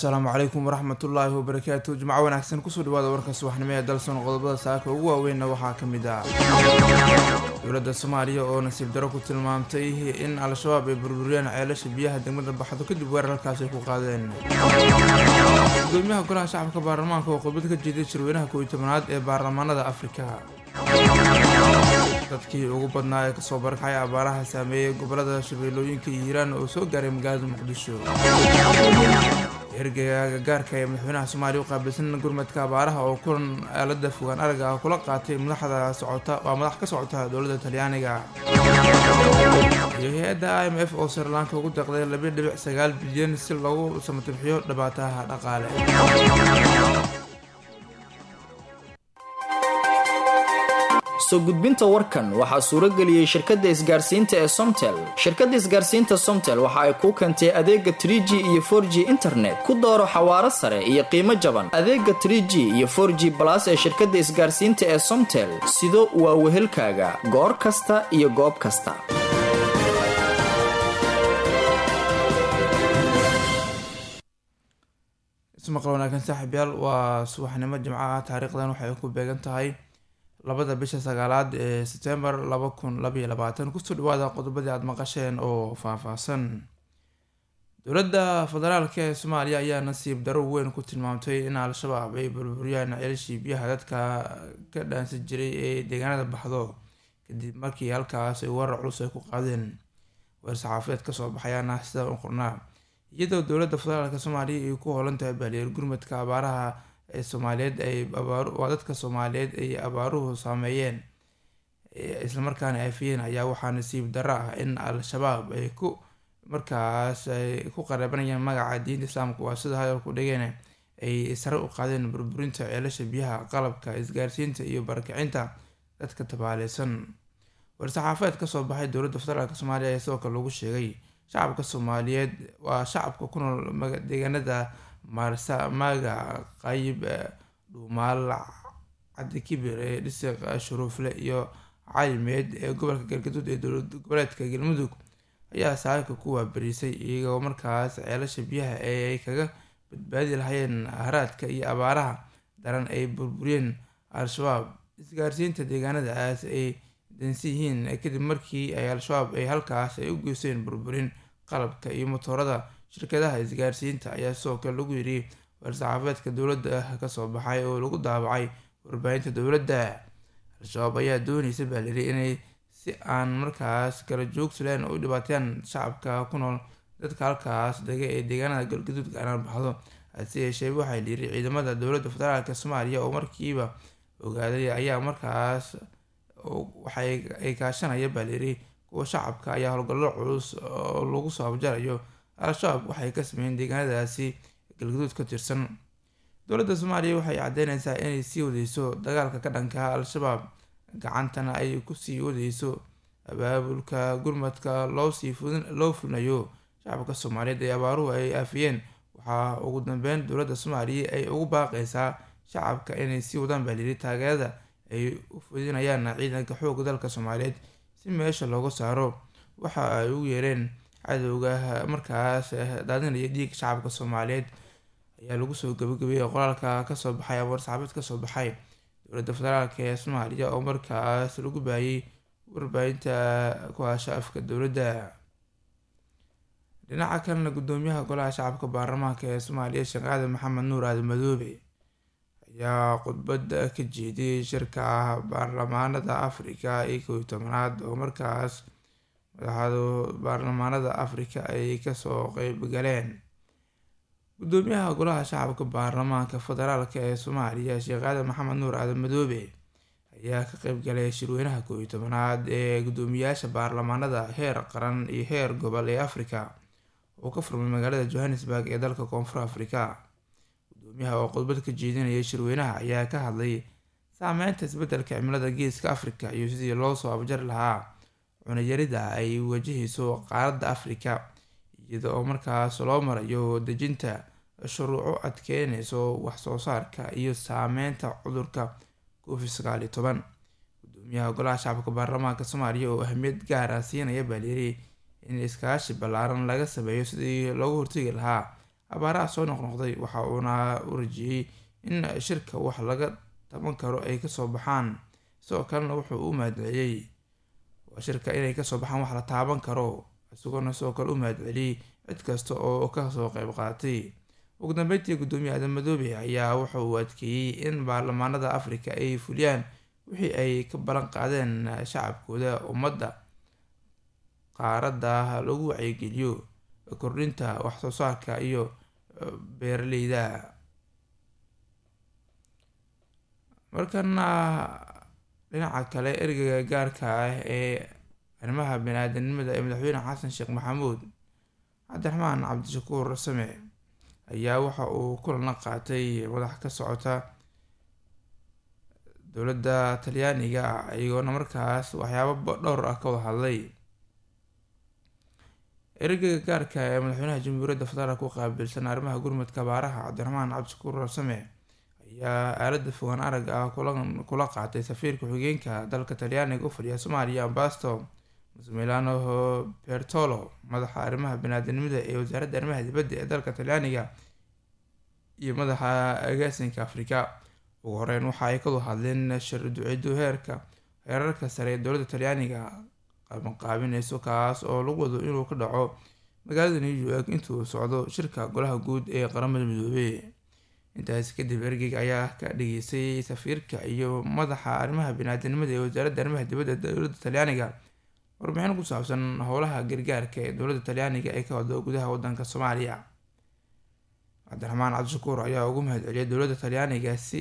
asalaamu calaykum waraxmatullaahi wabarakaatu jimco wanaagsan kusoo dhawaada warka subaxnimo ee dalson qodobada saaka ugu waaweynna waxaa ka mid ah dowladda soomaaliya oo nasiib daro ku tilmaamtay in al-shabaab ay burburiyeen ceelasha biyaha degmada baxdo kadib weerarkaas ay ku qaadeen gudoomiyaha golaha shacabka baarlamaanka oo khudbad ka jeeday shirweynaha kooiyi tobanaad ee baarlamaanada afrika dadkii ugu badnaa ee kasoo barakacay abaaraha saameeyey gobolada shabeellooyinka iyo hiiraan oo soo gaaray magaalada muqdisho ergeyga gaarka ee madaxweynaha soomaaliya u qaabilsan gurmadka abaaraha oo kulan aalada fogaan araga ah kula qaatay madaxda socota waa madax ka socota dowladda talyaaniga iyo hay-adda i m f oo srilanka ugu deeqday laba dhibic sagaal bilyan si loogu samatabixiyo dhibaataha dhaqaale soo gudbinta warkan waxaa suuro geliyey shirkadda isgaarsiinta ee somtel shirkadda isgaarsiinta somtel waxa ay kuu keentay adeega tr g iyo for g internet ku dooro xawaaro sare iyo qiimo jaban adeega tr g iyo for g balas ee shirkadda isgaarsiinta ee somtel sido waa wehelkaaga goor kasta iyo goob kasta ismaqal wanaagsan saaxiibyaal waa subaxnimo jimco ah taariikhdan waxay ku beegan tahay labada bisha sagaalaad ee sebtembar laba kun labaiyo labaatan kusoo dhawaada qodobadii aada maqasheen oo faahfaahsan dowladda federaalk ee soomaaliya ayaa nasiib daro weyn ku tilmaamtay in al-shabaab ay burburiyaan ceelashii biyaha dadka ka dhaansan jiray ee deegaanada baxdo kadib markii halkaas ay warar culus ay ku qaadeen weer saxaafadeed kasoo baxayaana sida u qornaa iyadoo dowladda federaalk soomaaliya ay ku hoolan tahay baaliyeer gurmadka abaaraha ee soomaaliyeed ay waa dadka soomaaliyeed ay abaaruhu saameeyeen islamarkaana aafiyeen ayaa waxaa nasiib darro ah in al-shabaab ay ku markaas ay ku qareebanayaan magaca diinta islaamka waa sida hadalku dhigeen ay sare u qaadeen burburinta ceelasha biyaha qalabka isgaarsiinta iyo barakicinta dadka tabaaleysan war-saxaafadeed kasoo baxay dowladda federaalk soomaaliya ayaa sidoo kale lagu sheegay shacabka soomaaliyeed waa shacabka ku nool deegaanada maarsamaaga qayb dhuumaal cabdikibir ee dhisiq shuruufle iyo calimeed ee gobolka galgaduud ee dowlad goboleedka galmudug ayaa saaka ku waabarisay iyagoo markaas ceelasha biyaha ee ay kaga badbaadi lahayeen haraadka iyo abaaraha daran ay burburiyeen al-shabaab isgaarsiinta deegaanadaas ay dansi yihiin kadib markii ay al-shabaab ay halkaas ay u geysteen burburin qalabka iyo motoorada shirkadaha isgaarsiinta ayaa sidoo kale lagu yidhi war-saxaafadeedka dowladda kasoo baxay oo lagu daabacay warbaahinta dowladda al-shabaab ayaa dooneysa baa layidhi inay si aan markaas kala joogsaleen u dhibaateeyaan shacabka ku nool dadka halkaas dega ee deegaanada galgaduud gaaraan baxdo hase yeeshee waxaa layidhi ciidamada dowladda federaalk soomaaliya oo markiiba ogaaday ayaa markaas waxay ay kaashanaya baa layidhi kuwa shacabka ayaa howlgallo culus oo lagu soo abjarayo al-shabaab waxay ka sameeyeen deegaanadaasi galgaduud ka tirsan dowladda soomaaliya waxay caddeyneysaa inay sii wadeyso dagaalka ka dhanka al-shabaab gacantana ay kusii wadeyso abaabulka gurmadka loosii loo fulinayo shacabka soomaaliyeed ee abaaruhu ay aafiyeen waxaa ugu dambeyn dowladda soomaaliya ay ugu baaqeysaa shacabka inay sii wadaan baa layidhi taageerada ay u fudinayaan ciidanka xooga dalka soomaaliyeed si meesha looga saaro waxa ay u yeereen cadowga markaas daadinaya dhiigga shacabka soomaaliyeed ayaa lagu soo gabagabeeyey qoraalka kasoo baxay war-saxaafeed kasoo baxay dowladda federaalk ee soomaaliya oo markaas lagu baayay warbaahinta ku hasha afka dowladda dhinaca kalena gudoomiyaha golaha shacabka baarlamaanka ee soomaaliya sheekh aadan maxamed nuur aadan madoobe ayaa khudbad ka jeediyey shirka baarlamaanada afrika iyo kow iyo tobanaad oo markaas madaxda baarlamaanada afrika ay kasoo qeyb galeen gudoomiyaha golaha shacabka baarlamaanka federaalk ee soomaaliya sheekh aadan maxamed nuur aadan madoobe ayaa ka qeyb galay shirweynaha kow iyo tobanaad ee gudoomiyaasha baarlamaanada heer qaran iyo heer gobol ee afrika oo ka furmay magaalada johannesburg ee dalka koonfur afrika gudoomiyaha oo khudbad ka jeedinayay shirweynaha ayaa ka hadlay saameynta isbedelka cimilada geeska afrika iyo sidii loo soo abjari lahaa cunayarida ay wajahayso qaaradda afrika iyada oo markaas loo marayo dejinta shuruuco adkeyneyso waxsoo saarka iyo saameynta cudurka covid sagaal iyo toban gudoomiyaha golaha shacabka baarlamaanka soomaaliya oo ahmiyad gaara siinaya baa layiri in iskaashi ballaaran laga sameeyo sidii loogu hortegi lahaa abaaraha soo noqnoqday waxa uuna u rajiyey in shirka wax laga taban karo ay kasoo baxaan sidoo kalena wuxuu u mahadceliyey shirka inay kasoo baxaan wax la taaban karo isagoona sidoo kale u mahadceliyey cid kasta oo kasoo qeyb qaatay ugu dambeyntii guddoomiye aadan madoobe ayaa wuxa uu adkeeyey in baarlamaanada afrika ay fuliyaan wixii ay ka ballan qaadeen shacabkooda ummadda qaaradda lagu wacyigeliyo kordhinta waxsoo saarka iyo beeraleyda markana dhinaca kale ergeyga gaarka ah ee arrimaha bani-aadanimada ee madaxweyne xasan sheekh maxamuud cabdiraxmaan cabdishakuur same ayaa waxa uu kulan la qaatay madax ka socota dowladda talyaaniga iyagoona markaas waxyaabo dhowr ah ka wada hadlay ergeyga gaarka ee madaxweynaha jamhuuriyadda federaalk ku qaabilsan arrimaha gurmadka baaraha cabdiraxmaan cabdishakuur same ayaa aalada fogaan arag ah kula qaatay safiirka xigeenka dalka talyaaniga u fadhiya soomaaliya ambasto milano bertolo madaxa arrimaha bani-aadanimada ee wasaaradda arrimaha dibadda ee dalka talyaaniga iyo madaxa agaasinka afrika ugu horeyn waxa ay kadu hadleen shir ducido heerka heerarka sare ee dowladda talyaaniga qabanqaabineyso kaas oo lagu wado inuu ka dhaco magaalada new york intuu socdo shirka golaha guud ee qaramada midoobey intaas kadib ergeyga ayaa ka dhageystay safiirka iyo madaxa arrimaha bani-aadanimada ee wasaaradda arrimaha dibadda dowladda talyaaniga warbixin ku saabsan howlaha gargaarka ee dowladda talyaaniga ee ka wado gudaha wadanka soomaaliya cabdiraxmaan cabdishakuur ayaa ugu mahadceliyay dowladda talyaaniga si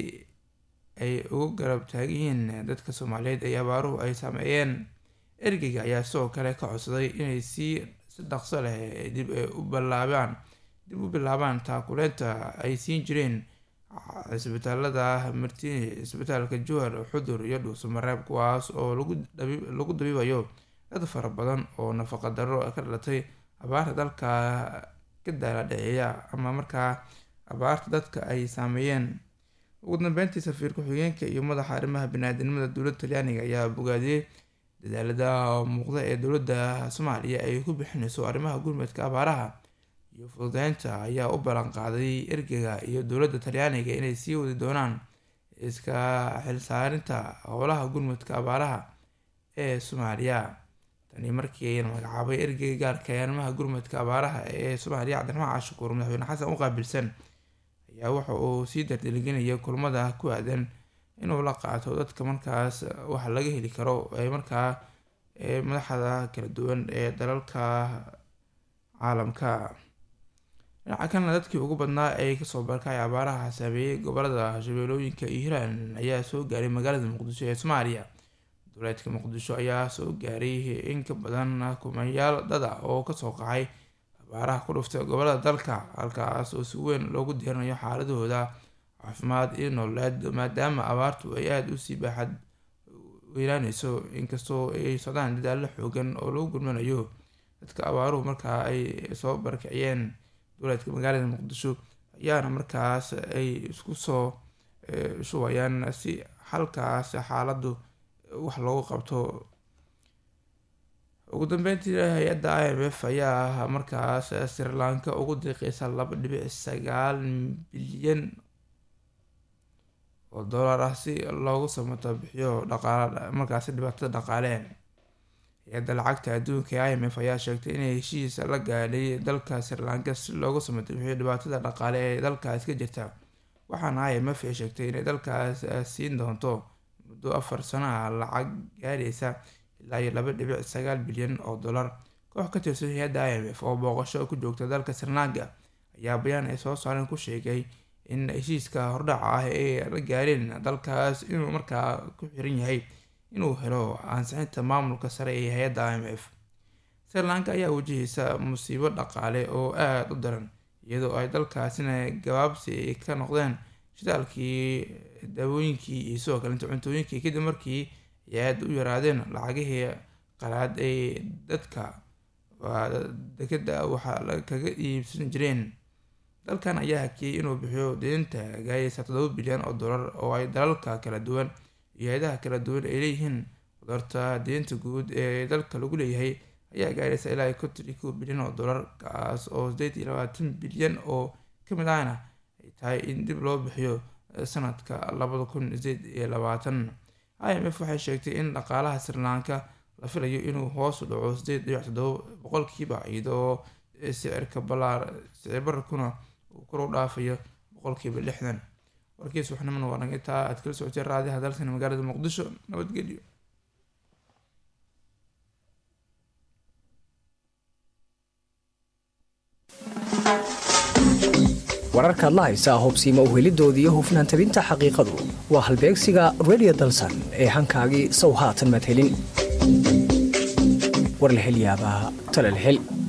ay ugu garab taagyihiin dadka soomaaliyeed ee abaaruhu ay saameeyeen ergeyga ayaa sidoo kale ka codsaday inay sii si dhaqso leh dib u bilaabaan dib u bilaabaan taakuleynta ay siin jireen cisbitaalada martini cisbitaalka jowhar xudur iyo dhuuso mareeb kuwaas oo lagu dabiibayo dad fara badan oo nafaqa darro ka dhalatay abaarta dalka ka daala dhaceeya ama markaa abaarta dadka ay saameeyeen ugu dambeyntii safiir ku-xigeenka iyo madaxa arrimaha bani-aadanimada dowladda talyaaniga ayaa bogaadiyey dadaalada muuqda ee dowladda soomaaliya ay ku bixineyso arrimaha gurmadka abaaraha iyo fududeynta ayaa u ballan qaaday ergeyga iyo dowladda talyaaniga inay sii wadi doonaan iska xilsaarinta howlaha gurmadka abaaraha ee soomaaliya tani markii la magacaabay ergeyga gaarka ee arrimaha gurmadka abaaraha ee soomaaliya cabdiraxmaan cashukuur madaxweyne xasan u qaabilsan ayaa waxa uu sii dardargelinaya kulmada ku aadan inuu la qaato dadka markaas wax laga heli karo ee markaa madaxda kala duwan ee dalalka caalamka dhinaca kalena dadkii ugu badnaa ee kasoo barkay abaaraha saameeyey gobolada shabeelooyinka iyo hiiraan ayaa soo gaaray magaalada muqdisho ee soomaaliya dowleedka muqdisho ayaa soo gaaray in ka badan kumanyaal dada oo kasoo qacay abaaraha ku dhuftay gobolada dalka halkaas oo si weyn loogu diiranayo xaaladahooda caafimaad iyo nololeed maadaama abaartu ay aada usii baaxad weynaaneyso inkastoo ay socdaan dadaallo xoogan oo lagu gurmanayo dadka abaaruhu markaa ay soo barkiciyeen dowleedka magaalada muqdisho ayaana markaas ay isku soo shubayaan si halkaas xaaladdu wax loogu qabto ugu dambeyntii hay-adda i m f ayaa markaas sri lanka ugu diiqeysa laba dhibic sagaal bilyan oo dollar ah si loogu samato bixiyo dhaqaal markaasi dhibaatada dhaqaale hay-adda lacagta adduunka ee i m f ayaa sheegtay inay heshiis la gaadhay dalka sri lanka si loogu samato bixiyo dhibaatada dhaqaale ee dalkaas ka jirta waxaana i m f ay sheegtay inay dalkaas siin doonto muddo afar sano ah lacag gaaraysa ilaa iyo laba dhibic sagaal bilyan oo dollar koox ka tirsan hay-adda i m f oo booqasho ku joogta dalka sri lanka ayaa bayaan ay soo saareen ku sheegay in heshiiska hordhaca ah ee la gaareen dalkaas inuu markaa ku xiran yahay inuu helo ansixinta maamulka sare ee hay-adda i m f sri lanka ayaa wajahaysa musiibo dhaqaale oo aada u daran iyadoo ay dalkaasina gabaabsi ka noqdeen shidaalkii daawooyinkii iyo sidoo kalenta cuntooyinkii kadib markii ay aada u yaraadeen lacagihii qalaad ay dadka dekeda waxaa kaga iibsan jireen dalkan ayaa hakiyey inuu bixiyo deynta gaayeysa toddoba bilyan oo dollar oo ay dalalka kala duwan iyo hay-adaha kala duwan ay leeyihiin qudarta deynta guud ee dalka lagu leeyahay ayaa gaaraysa ilaa konton iyo kow bilyan oo dollar kaas oo sideed iyo labaatan bilyan oo ka mid ahna ay tahay in dib loo bixiyo sanadka labada kun sideed iyo labaatan i m f waxay sheegtay in dhaqaalaha srilanka la filayo inuu hoos u dhaco sideed dhibic toddoba boqolkiiba iyadoo sicirka balaar sicir bararkuna uu kor u dhaafayo boqolkiiba lixdan warkiis waxnimana waa naga taa aad kala socotay raadiyaha dalkani magaalada muqdisho nabadgelyo wararkaad la haysaa hubsiima uhelidoodii iyo hufnaan tabinta xaqiiqadu waa halbeegsiga redio dalsan ee hankaagii sow haatan madhelin warlahelyaabaa talalhel